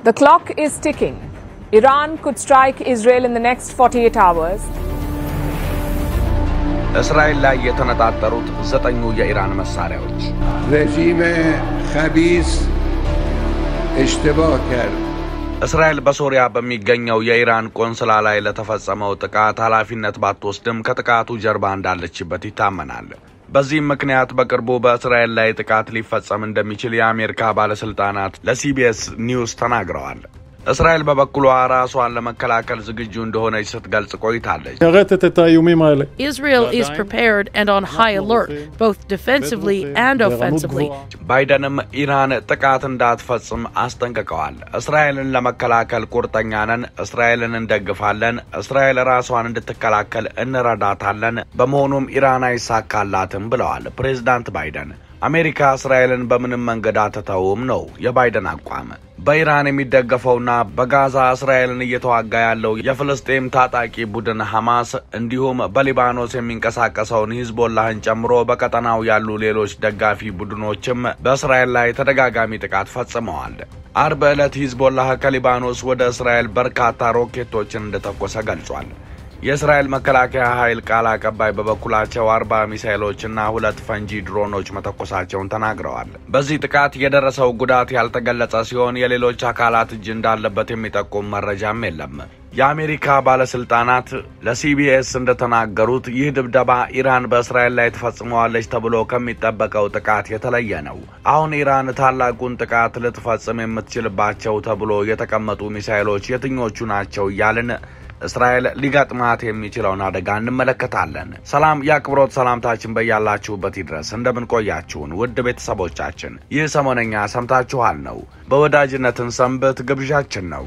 The clock is ticking. Iran could strike Israel in the next 48 hours. እስራኤል ላይ የተነጣጠሩት ዘጠኙ የኢራን መሳሪያዎች رژیم خبیس اشتباه کرد እስራኤል በሶሪያ በሚገኘው የኢራን ቆንስላ ላይ ለተፈጸመው ጥቃት ኃላፊነት ባትወስድም ከጥቃቱ ጀርባ እንዳለችበት ይታመናል። በዚህም ምክንያት በቅርቡ በእስራኤል ላይ ጥቃት ሊፈጸም እንደሚችል የአሜሪካ ባለስልጣናት ለሲቢኤስ ኒውስ ተናግረዋል። እስራኤል በበኩሏ ራሷን ለመከላከል ዝግጁ እንደሆነች ስትገልጽ ቆይታለች። משרתת את האיומים האלה. Israel is prepared and on high alert, both defensively and offensively. ባይደንም ኢራን ጥቃት እንዳትፈጽም አስጠንቅቀዋል። እስራኤልን ለመከላከል ቁርጠኛ ነን፣ እስራኤልን እንደግፋለን፣ እስራኤል ራሷን እንድትከላከል እንረዳታለን፣ በመሆኑም ኢራን አይሳካላትም ብለዋል ፕሬዝዳንት ባይደን። አሜሪካ እስራኤልን በምንም መንገድ አትተውም ነው የባይደን አቋም። በኢራን የሚደገፈውና በጋዛ እስራኤልን እየተዋጋ ያለው የፍልስጤም ታጣቂ ቡድን ሐማስ እንዲሁም በሊባኖስ የሚንቀሳቀሰውን ሂዝቦላህን ጨምሮ በቀጠናው ያሉ ሌሎች ደጋፊ ቡድኖችም በእስራኤል ላይ ተደጋጋሚ ጥቃት ፈጽመዋል። አርብ ዕለት ሂዝቦላህ ከሊባኖስ ወደ እስራኤል በርካታ ሮኬቶችን እንደተኮሰ ገልጿል። የእስራኤል መከላከያ ኃይል ቃል አቀባይ በበኩላቸው አርባ ሚሳይሎችና ሁለት ፈንጂ ድሮኖች መተኮሳቸውን ተናግረዋል። በዚህ ጥቃት የደረሰው ጉዳት ያልተገለጸ ሲሆን የሌሎች አካላት እጅ እንዳለበት የሚጠቁም መረጃም የለም። የአሜሪካ ባለስልጣናት ለሲቢኤስ እንደተናገሩት ይህ ድብደባ ኢራን በእስራኤል ላይ ትፈጽመዋለች ተብሎ ከሚጠበቀው ጥቃት የተለየ ነው። አሁን ኢራን ታላቁን ጥቃት ልትፈጽም የምትችልባቸው ተብሎ የተቀመጡ ሚሳይሎች የትኞቹ ናቸው እያልን እስራኤል ሊገጥማት የሚችለውን አደጋ እንመለከታለን። ሰላም የአክብሮት ሰላምታችን በያላችሁበት ይድረስ። እንደምን ቆያችሁን ውድ ቤተሰቦቻችን? ይህ ሰሞነኛ ሰምታችኋል ነው። በወዳጅነትን ሰንበት ግብዣችን ነው።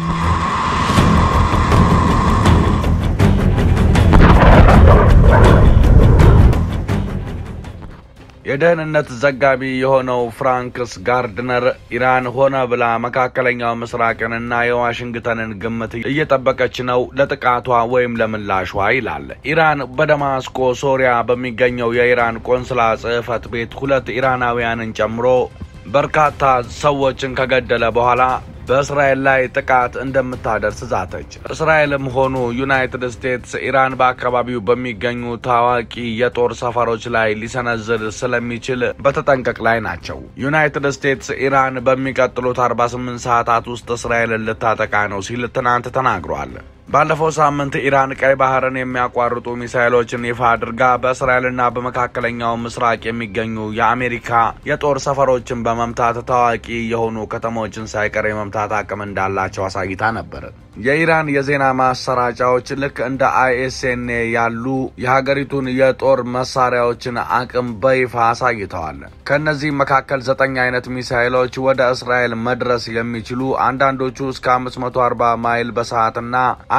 የደህንነት ዘጋቢ የሆነው ፍራንክስ ጋርድነር ኢራን ሆነ ብላ መካከለኛው ምስራቅንና የዋሽንግተንን ግምት እየጠበቀች ነው ለጥቃቷ ወይም ለምላሿ ይላል። ኢራን በደማስቆ ሶሪያ በሚገኘው የኢራን ቆንስላ ጽሕፈት ቤት ሁለት ኢራናውያንን ጨምሮ በርካታ ሰዎችን ከገደለ በኋላ በእስራኤል ላይ ጥቃት እንደምታደርስ ዛተች። እስራኤልም ሆኑ ዩናይትድ ስቴትስ ኢራን በአካባቢው በሚገኙ ታዋቂ የጦር ሰፈሮች ላይ ሊሰነዝር ስለሚችል በተጠንቀቅ ላይ ናቸው። ዩናይትድ ስቴትስ ኢራን በሚቀጥሉት 48 ሰዓታት ውስጥ እስራኤልን ልታጠቃ ነው ሲል ትናንት ተናግሯል። ባለፈው ሳምንት ኢራን ቀይ ባህርን የሚያቋርጡ ሚሳይሎችን ይፋ አድርጋ በእስራኤልና በመካከለኛው ምስራቅ የሚገኙ የአሜሪካ የጦር ሰፈሮችን በመምታት ታዋቂ የሆኑ ከተሞችን ሳይቀር የመምታት አቅም እንዳላቸው አሳይታ ነበር። የኢራን የዜና ማሰራጫዎች ልክ እንደ አይኤስኤንኤ ያሉ የሀገሪቱን የጦር መሳሪያዎችን አቅም በይፋ አሳይተዋል። ከእነዚህም መካከል ዘጠኝ አይነት ሚሳይሎች ወደ እስራኤል መድረስ የሚችሉ አንዳንዶቹ እስከ 540 ማይል በሰዓትና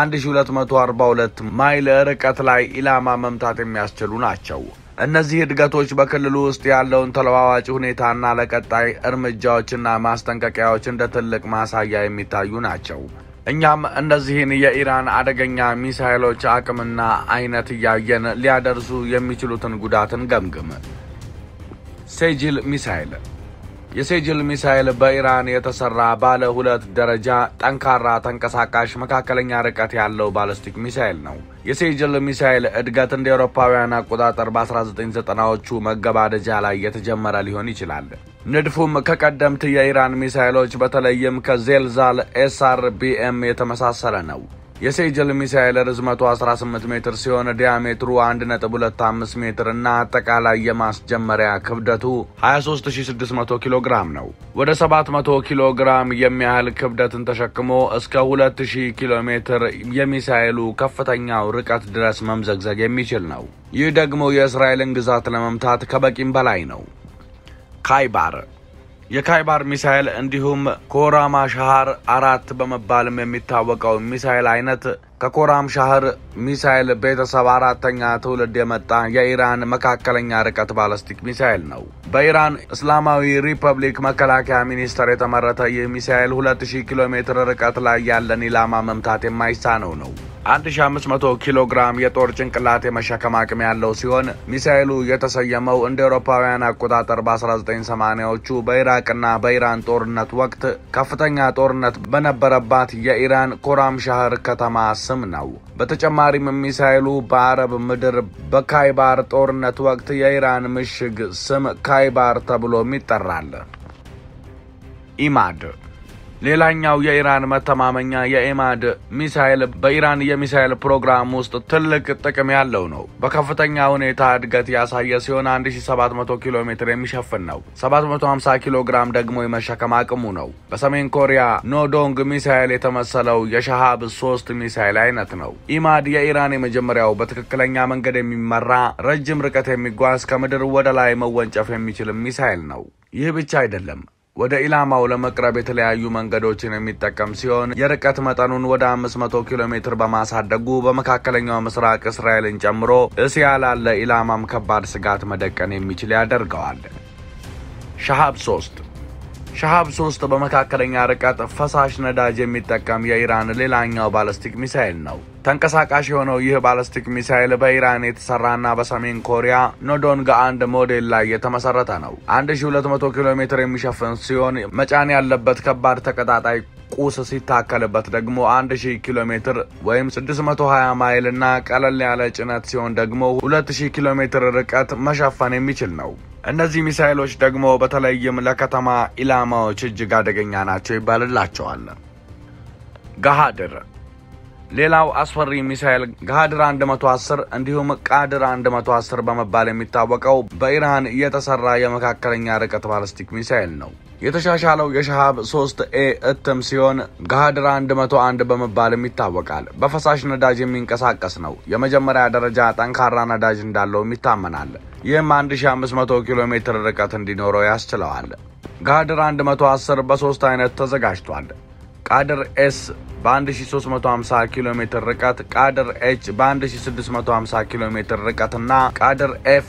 1242 ማይል ርቀት ላይ ኢላማ መምታት የሚያስችሉ ናቸው። እነዚህ እድገቶች በክልሉ ውስጥ ያለውን ተለዋዋጭ ሁኔታና ለቀጣይ እርምጃዎችና ማስጠንቀቂያዎች እንደ ትልቅ ማሳያ የሚታዩ ናቸው። እኛም እነዚህን የኢራን አደገኛ ሚሳይሎች አቅምና አይነት እያየን ሊያደርሱ የሚችሉትን ጉዳትን ገምግም። ሴጅል ሚሳይል የሴጅል ሚሳይል በኢራን የተሰራ ባለ ሁለት ደረጃ ጠንካራ ተንቀሳቃሽ መካከለኛ ርቀት ያለው ባለስቲክ ሚሳይል ነው። የሴጅል ሚሳይል እድገት እንደ አውሮፓውያን አቆጣጠር በ1990ዎቹ መገባደጃ ላይ የተጀመረ ሊሆን ይችላል። ንድፉም ከቀደምት የኢራን ሚሳይሎች በተለይም ከዜልዛል ኤስአር ቢኤም የተመሳሰለ ነው። የሴጅል ሚሳይል ርዝመቱ 18 ሜትር ሲሆን ዲያሜትሩ 1.25 ሜትር እና አጠቃላይ የማስጀመሪያ ክብደቱ 23600 ኪሎ ግራም ነው። ወደ 700 ኪሎ ግራም የሚያህል ክብደትን ተሸክሞ እስከ 2000 ኪሎ ሜትር የሚሳይሉ ከፍተኛው ርቀት ድረስ መምዘግዘግ የሚችል ነው። ይህ ደግሞ የእስራኤልን ግዛት ለመምታት ከበቂም በላይ ነው። ካይባር የካይባር ሚሳይል እንዲሁም ኮራማ ሻህር አራት በመባልም የሚታወቀው ሚሳይል አይነት ከኮራም ሻህር ሚሳይል ቤተሰብ አራተኛ ትውልድ የመጣ የኢራን መካከለኛ ርቀት ባለስቲክ ሚሳይል ነው። በኢራን እስላማዊ ሪፐብሊክ መከላከያ ሚኒስቴር የተመረተ ይህ ሚሳይል 2000 ኪሎ ሜትር ርቀት ላይ ያለን ኢላማ መምታት የማይሳነው ነው። 1500 ኪሎ ግራም የጦር ጭንቅላት የመሸከም አቅም ያለው ሲሆን ሚሳኤሉ የተሰየመው እንደ አውሮፓውያን አቆጣጠር በ1980ዎቹ በኢራቅና በኢራን ጦርነት ወቅት ከፍተኛ ጦርነት በነበረባት የኢራን ኮራም ሻህር ከተማ ስም ነው። በተጨማሪም ሚሳኤሉ በአረብ ምድር በካይባር ጦርነት ወቅት የኢራን ምሽግ ስም ካይባር ተብሎም ይጠራል። ኢማድ ሌላኛው የኢራን መተማመኛ የኢማድ ሚሳይል በኢራን የሚሳይል ፕሮግራም ውስጥ ትልቅ ጥቅም ያለው ነው። በከፍተኛ ሁኔታ እድገት ያሳየ ሲሆን 1700 ኪሎ ሜትር የሚሸፍን ነው። 750 ኪሎ ግራም ደግሞ የመሸከም አቅሙ ነው። በሰሜን ኮሪያ ኖዶንግ ሚሳይል የተመሰለው የሻሃብ ሶስት ሚሳይል አይነት ነው። ኢማድ የኢራን የመጀመሪያው በትክክለኛ መንገድ የሚመራ ረጅም ርቀት የሚጓዝ ከምድር ወደ ላይ መወንጨፍ የሚችል ሚሳይል ነው። ይህ ብቻ አይደለም። ወደ ኢላማው ለመቅረብ የተለያዩ መንገዶችን የሚጠቀም ሲሆን የርቀት መጠኑን ወደ 500 ኪሎ ሜትር በማሳደጉ በመካከለኛው ምስራቅ እስራኤልን ጨምሮ እስያ ላለ ኢላማም ከባድ ስጋት መደቀን የሚችል ያደርገዋል። ሻሃብ 3 ሻሃብ 3 በመካከለኛ ርቀት ፈሳሽ ነዳጅ የሚጠቀም የኢራን ሌላኛው ባለስቲክ ሚሳይል ነው። ተንቀሳቃሽ የሆነው ይህ ባለስቲክ ሚሳይል በኢራን የተሰራና በሰሜን ኮሪያ ኖዶንግ አንድ ሞዴል ላይ የተመሰረተ ነው። 1200 ኪሎ ሜትር የሚሸፍን ሲሆን መጫን ያለበት ከባድ ተቀጣጣይ ቁስ ሲታከልበት ደግሞ 1000 ኪሎ ሜትር ወይም 620 ማይል እና ቀለል ያለ ጭነት ሲሆን ደግሞ 2000 ኪሎ ሜትር ርቀት መሸፈን የሚችል ነው። እነዚህ ሚሳይሎች ደግሞ በተለይም ለከተማ ኢላማዎች እጅግ አደገኛ ናቸው ይባልላቸዋል። ገሃድር ሌላው አስፈሪ ሚሳኤል ገሃድር 110 እንዲሁም ቃድር 110 በመባል የሚታወቀው በኢራን የተሰራ የመካከለኛ ርቀት ባለስቲክ ሚሳኤል ነው። የተሻሻለው የሻሃብ 3 ኤ እትም ሲሆን ገሃድር 101 በመባልም ይታወቃል። በፈሳሽ ነዳጅ የሚንቀሳቀስ ነው። የመጀመሪያ ደረጃ ጠንካራ ነዳጅ እንዳለውም ይታመናል። ይህም 1500 ኪሎ ሜትር ርቀት እንዲኖረው ያስችለዋል። ገሃድር 110 በሶስት አይነት ተዘጋጅቷል። ቃድር ኤስ በ1350 ኪሎ ሜትር ርቀት፣ ቃድር ኤች በ1650 ኪሎ ሜትር ርቀት እና ቃድር ኤፍ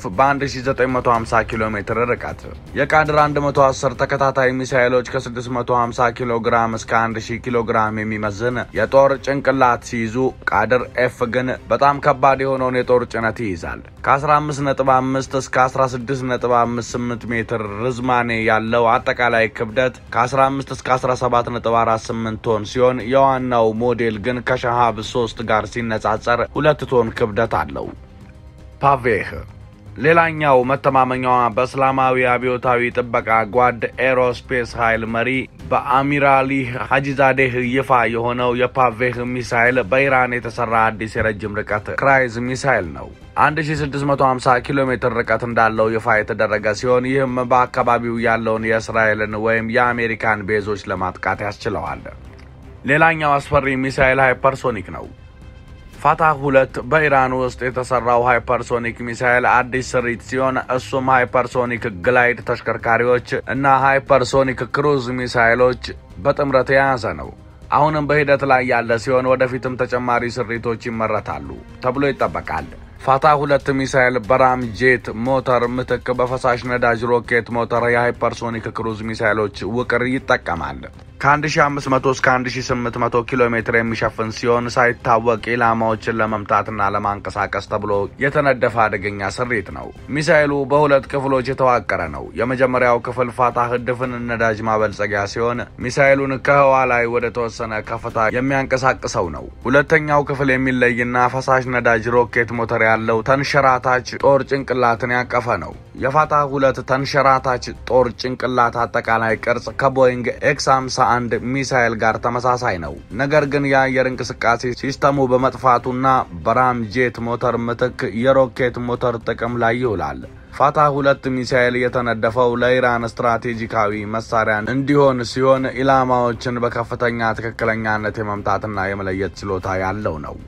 በ1950 ኪሎ ሜትር ርቀት። የቃድር 110 ተከታታይ ሚሳይሎች ከ650 ኪሎ ግራም እስከ 1000 ኪሎ ግራም የሚመዝን የጦር ጭንቅላት ሲይዙ፣ ቃድር ኤፍ ግን በጣም ከባድ የሆነውን የጦር ጭነት ይይዛል። ከ15.5 እስከ 16.58 ሜትር ርዝማኔ ያለው አጠቃላይ ክብደት ከ15 እስከ 17.48 ቶን ሲሆን የዋናው ሞዴል ግን ከሻሃብ 3 ጋር ሲነጻጸር ሁለት ቶን ክብደት አለው። ፓቬህ ሌላኛው መተማመኛዋ በእስላማዊ አብዮታዊ ጥበቃ ጓድ ኤሮስፔስ ኃይል መሪ በአሚራሊህ ሀጂዛዴህ ይፋ የሆነው የፓቬህ ሚሳይል በኢራን የተሰራ አዲስ የረጅም ርቀት ክራይዝ ሚሳይል ነው። 1650 ኪሎ ሜትር ርቀት እንዳለው ይፋ የተደረገ ሲሆን ይህም በአካባቢው ያለውን የእስራኤልን ወይም የአሜሪካን ቤዞች ለማጥቃት ያስችለዋል። ሌላኛው አስፈሪ ሚሳይል ሃይፐርሶኒክ ነው። ፋታህ ሁለት በኢራን ውስጥ የተሰራው ሃይፐርሶኒክ ሚሳይል አዲስ ስሪት ሲሆን እሱም ሃይፐርሶኒክ ግላይድ ተሽከርካሪዎች እና ሃይፐርሶኒክ ክሩዝ ሚሳይሎች በጥምረት የያዘ ነው። አሁንም በሂደት ላይ ያለ ሲሆን ወደፊትም ተጨማሪ ስሪቶች ይመረታሉ ተብሎ ይጠበቃል። ፋታ ሁለት ሚሳይል በራም ጄት ሞተር ምትክ በፈሳሽ ነዳጅ ሮኬት ሞተር የሃይፐርሶኒክ ክሩዝ ሚሳይሎች ውቅር ይጠቀማል። ከ1500 እስከ 1800 ኪሎ ሜትር የሚሸፍን ሲሆን ሳይታወቅ ኢላማዎችን ለመምታትና ለማንቀሳቀስ ተብሎ የተነደፈ አደገኛ ስሪት ነው። ሚሳይሉ በሁለት ክፍሎች የተዋቀረ ነው። የመጀመሪያው ክፍል ፋታህ ድፍን ነዳጅ ማበልጸጊያ ሲሆን ሚሳይሉን ከህዋ ላይ ወደ ተወሰነ ከፍታ የሚያንቀሳቅሰው ነው። ሁለተኛው ክፍል የሚለይና ፈሳሽ ነዳጅ ሮኬት ሞተር ያለው ተንሸራታች ጦር ጭንቅላትን ያቀፈ ነው። የፋታህ ሁለት ተንሸራታች ጦር ጭንቅላት አጠቃላይ ቅርጽ ከቦይንግ ኤክስ 51 ሚሳይል ጋር ተመሳሳይ ነው። ነገር ግን የአየር እንቅስቃሴ ሲስተሙ በመጥፋቱና በራም ጄት ሞተር ምትክ የሮኬት ሞተር ጥቅም ላይ ይውላል። ፋታህ ሁለት ሚሳኤል የተነደፈው ለኢራን ስትራቴጂካዊ መሳሪያ እንዲሆን ሲሆን ኢላማዎችን በከፍተኛ ትክክለኛነት የመምታትና የመለየት ችሎታ ያለው ነው።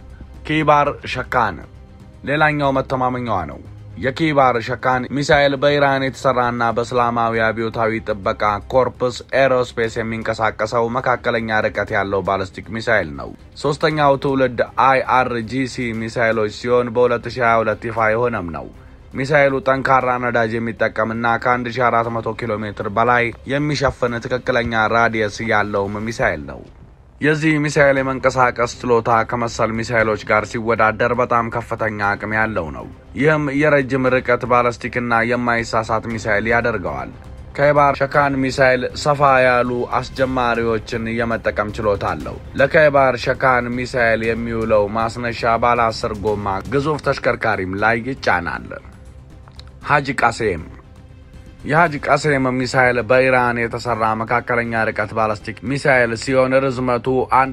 ኪባር ሸካን ሌላኛው መተማመኛዋ ነው። የኪባር ሸካን ሚሳኤል በኢራን የተሰራና በእስላማዊ አብዮታዊ ጥበቃ ኮርፕስ ኤሮስፔስ የሚንቀሳቀሰው መካከለኛ ርቀት ያለው ባለስቲክ ሚሳኤል ነው። ሶስተኛው ትውልድ አይአርጂሲ ሚሳኤሎች ሲሆን በ2022 ይፋ የሆነም ነው። ሚሳኤሉ ጠንካራ ነዳጅ የሚጠቀምና ከ1400 ኪሎ ሜትር በላይ የሚሸፍን ትክክለኛ ራዲየስ ያለውም ሚሳኤል ነው። የዚህ ሚሳኤል የመንቀሳቀስ ችሎታ ከመሰል ሚሳኤሎች ጋር ሲወዳደር በጣም ከፍተኛ አቅም ያለው ነው። ይህም የረጅም ርቀት ባለስቲክና የማይሳሳት ሚሳኤል ያደርገዋል። ከይባር ሸካን ሚሳኤል ሰፋ ያሉ አስጀማሪዎችን የመጠቀም ችሎታ አለው። ለከይባር ሸካን ሚሳኤል የሚውለው ማስነሻ ባለ አስር ጎማ ግዙፍ ተሽከርካሪም ላይ ይጫናል። ሀጂ ቃሴም የሀጂ ቃሴም ሚሳኤል በኢራን የተሰራ መካከለኛ ርቀት ባላስቲክ ሚሳኤል ሲሆን ርዝመቱ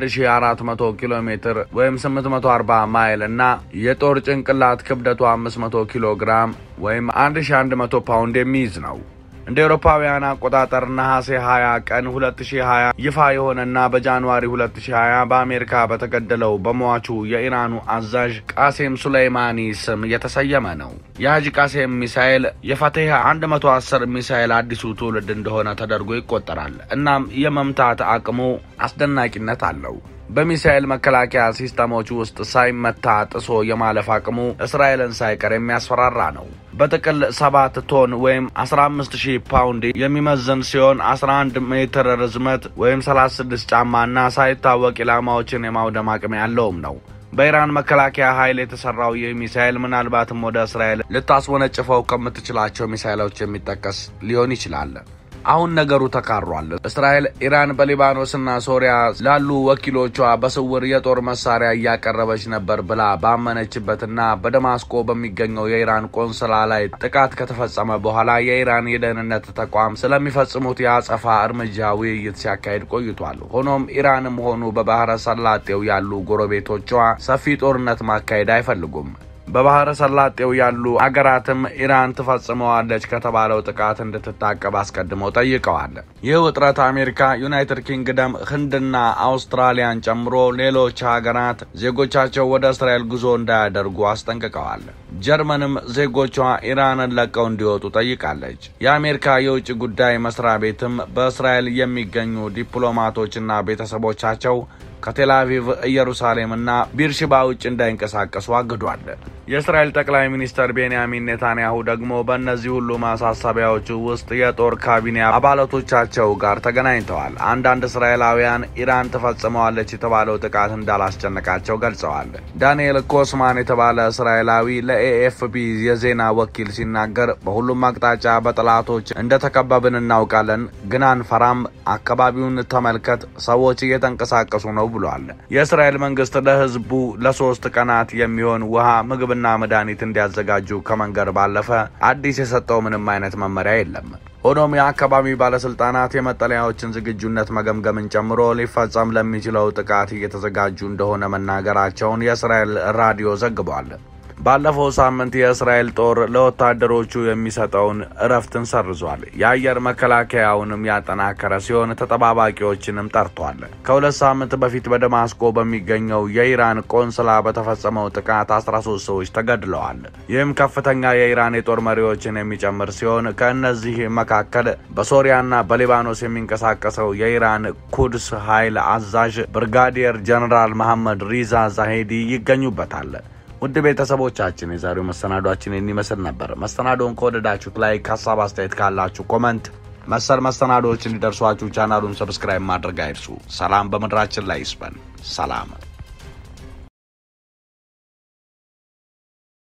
1400 ኪሎ ሜትር ወይም 840 ማይል እና የጦር ጭንቅላት ክብደቱ 500 ኪሎ ግራም ወይም 1100 ፓውንድ የሚይዝ ነው። እንደ አውሮፓውያን አቆጣጠር ነሐሴ 20 ቀን 2020 ይፋ የሆነና በጃንዋሪ 2020 በአሜሪካ በተገደለው በሟቹ የኢራኑ አዛዥ ቃሴም ሱሌይማኒ ስም የተሰየመ ነው። የሀጂ ቃሴም ሚሳኤል የፈቴህ 110 ሚሳኤል አዲሱ ትውልድ እንደሆነ ተደርጎ ይቆጠራል። እናም የመምታት አቅሙ አስደናቂነት አለው። በሚሳኤል መከላከያ ሲስተሞች ውስጥ ሳይመታ ጥሶ የማለፍ አቅሙ እስራኤልን ሳይቀር የሚያስፈራራ ነው። በጥቅል ሰባት ቶን ወይም 15 ሺህ ፓውንድ የሚመዝን ሲሆን 11 ሜትር ርዝመት ወይም 36 ጫማና ሳይታወቅ ኢላማዎችን የማውደም አቅም ያለውም ነው። በኢራን መከላከያ ኃይል የተሰራው ይህ ሚሳኤል ምናልባትም ወደ እስራኤል ልታስወነጭፈው ከምትችላቸው ሚሳኤሎች የሚጠቀስ ሊሆን ይችላል። አሁን ነገሩ ተካሯል። እስራኤል ኢራን በሊባኖስና ሶሪያ ላሉ ወኪሎቿ በስውር የጦር መሳሪያ እያቀረበች ነበር ብላ ባመነችበትና በደማስቆ በሚገኘው የኢራን ቆንስላ ላይ ጥቃት ከተፈጸመ በኋላ የኢራን የደህንነት ተቋም ስለሚፈጽሙት የአጸፋ እርምጃ ውይይት ሲያካሄድ ቆይቷል። ሆኖም ኢራንም ሆኑ በባህረ ሰላጤው ያሉ ጎረቤቶቿ ሰፊ ጦርነት ማካሄድ አይፈልጉም። በባህረ ሰላጤው ያሉ አገራትም ኢራን ትፈጽመዋለች ከተባለው ጥቃት እንድትታቀብ አስቀድመው ጠይቀዋል። ይህ ውጥረት አሜሪካ፣ ዩናይትድ ኪንግደም፣ ህንድና አውስትራሊያን ጨምሮ ሌሎች ሀገራት ዜጎቻቸው ወደ እስራኤል ጉዞ እንዳያደርጉ አስጠንቅቀዋል። ጀርመንም ዜጎቿ ኢራንን ለቀው እንዲወጡ ጠይቃለች። የአሜሪካ የውጭ ጉዳይ መስሪያ ቤትም በእስራኤል የሚገኙ ዲፕሎማቶችና ቤተሰቦቻቸው ከቴል አቪቭ ኢየሩሳሌምና ቢርሽባ ውጭ እንዳይንቀሳቀሱ አግዷል። የእስራኤል ጠቅላይ ሚኒስትር ቤንያሚን ኔታንያሁ ደግሞ በእነዚህ ሁሉ ማሳሰቢያዎቹ ውስጥ የጦር ካቢኔ አባላቶቻቸው ጋር ተገናኝተዋል። አንዳንድ እስራኤላውያን ኢራን ትፈጽመዋለች የተባለው ጥቃት እንዳላስጨነቃቸው ገልጸዋል። ዳንኤል ኮስማን የተባለ እስራኤላዊ ለኤኤፍፒ የዜና ወኪል ሲናገር በሁሉም አቅጣጫ በጠላቶች እንደተከበብን እናውቃለን፣ ግን አንፈራም። አካባቢውን ተመልከት፣ ሰዎች እየተንቀሳቀሱ ነው ብሏል። የእስራኤል መንግስት ለህዝቡ ለሶስት ቀናት የሚሆን ውሃ፣ ምግብና መድኃኒት እንዲያዘጋጁ ከመንገር ባለፈ አዲስ የሰጠው ምንም አይነት መመሪያ የለም። ሆኖም የአካባቢ ባለስልጣናት የመጠለያዎችን ዝግጁነት መገምገምን ጨምሮ ሊፈጸም ለሚችለው ጥቃት እየተዘጋጁ እንደሆነ መናገራቸውን የእስራኤል ራዲዮ ዘግቧል። ባለፈው ሳምንት የእስራኤል ጦር ለወታደሮቹ የሚሰጠውን እረፍትን ሰርዟል። የአየር መከላከያውንም ያጠናከረ ሲሆን ተጠባባቂዎችንም ጠርቷል። ከሁለት ሳምንት በፊት በደማስቆ በሚገኘው የኢራን ቆንስላ በተፈጸመው ጥቃት 13 ሰዎች ተገድለዋል። ይህም ከፍተኛ የኢራን የጦር መሪዎችን የሚጨምር ሲሆን ከእነዚህ መካከል በሶሪያና በሊባኖስ የሚንቀሳቀሰው የኢራን ኩድስ ኃይል አዛዥ ብርጋዲየር ጀነራል መሐመድ ሪዛ ዛሄዲ ይገኙበታል። ውድ ቤተሰቦቻችን የዛሬው መሰናዷችን የሚመስል ነበር። መሰናዶውን ከወደዳችሁት ላይክ፣ ሀሳብ አስተያየት ካላችሁ ኮመንት፣ መሰል መሰናዶዎች እንዲደርሷችሁ ቻናሉን ሰብስክራይብ ማድረግ አይርሱ። ሰላም በምድራችን ላይ ይስፈን። ሰላም